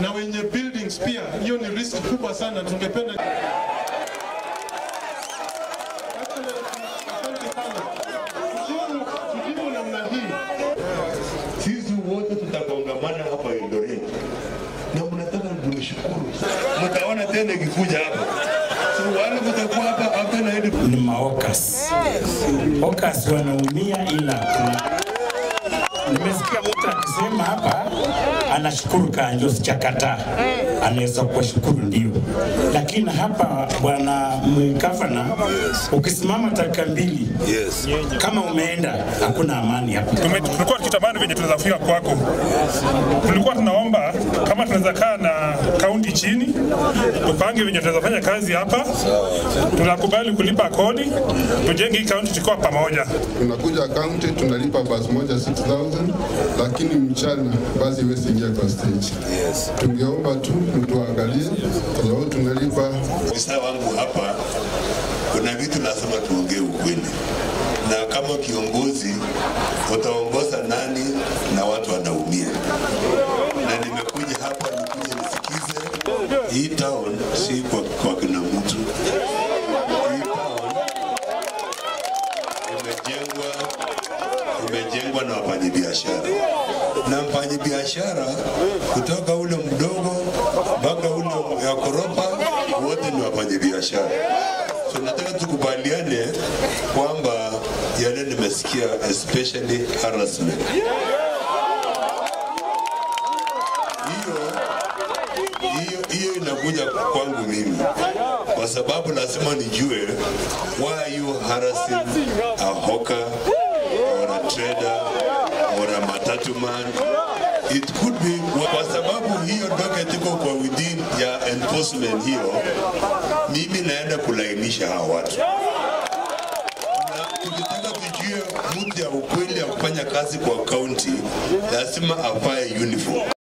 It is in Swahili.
na wenye buildings pia. Hiyo ni risk kubwa sana, tungependa Asante sana. Tujibu- tujibu namna hii. sisi wote tutakongamana hapa Eldoret na mnataka nimshukuru, mtaona tena ikikuja hapa, so wale mtakuwa hapa hapa na hadi ni maokas. Okas wanaumia, ila kuna nimesikia mtu akisema hapa anashukuru Kanjo Chakata, anaweza kuwashukuru ndio, lakini hapa bwana gavana, ukisimama dakika mbili yes. kama umeenda, hakuna amani hapa. Tume- tulikuwa tukitamani venye tunaweza fika kwako. Tulikuwa tunaomba kama tunaweza kaa na kaunti chini, tupange venye tunaweza fanya kazi hapa. Tunakubali kulipa kodi, tujenge hii kaunti tukiwa pamoja. tunakuja kaunti tunalipa basi moja 6000 lakini mchana basi iwezi ingia kwa stage. Tungeomba tu mtuangalie, kwa sababu tunalipa Ofisa wangu hapa, kuna vitu lazima tuongee ukweli, na kama kiongozi utaongoza nani na watu wanaumia, na nimekuja hapa nikuje nisikize hii town si kwa, kwa kina mtu. Hii town imejengwa imejengwa na wafanyabiashara na mfanyabiashara kutoka ule mdogo mpaka ule ya koropa wote ni wafanyabiashara. So nataka tukubaliane kwamba yale nimesikia especially harassment hiyo hiyo hiyo inakuja kwangu mimi kwa sababu lazima nijue why are you harassing a hawker or a trader or a matatu man it could be kwa sababu hiyo docket iko kwa within ya enforcement hiyo mimi naenda kulainisha hawa watu na tukitaka tujue mtu ya ukweli ya kufanya kazi kwa kaunti lazima avae uniform